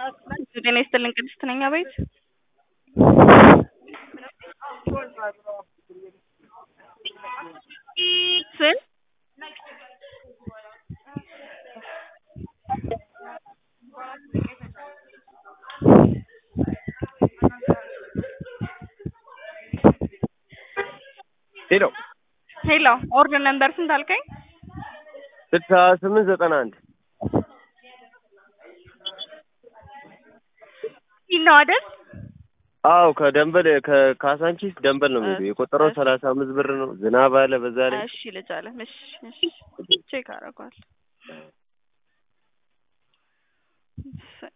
ጤና ይስጥልኝ ቅድስት ነኝ አቤት ስል ሄሎ ሄሎ ኦርደር ነምበር ስንት አልከኝ? ስልሳ ስምንት ዘጠና አንድ ይህ ነው አይደል? አዎ ከደንበል ከካሳንቺስ ደንበል ነው የሚሄደው። የቆጠረው ሰላሳ አምስት ብር ነው። ዝናብ አለ በዛ ላይ እሺ ልጅ አለ። እሺ እሺ ቼክ አደርገዋለሁ።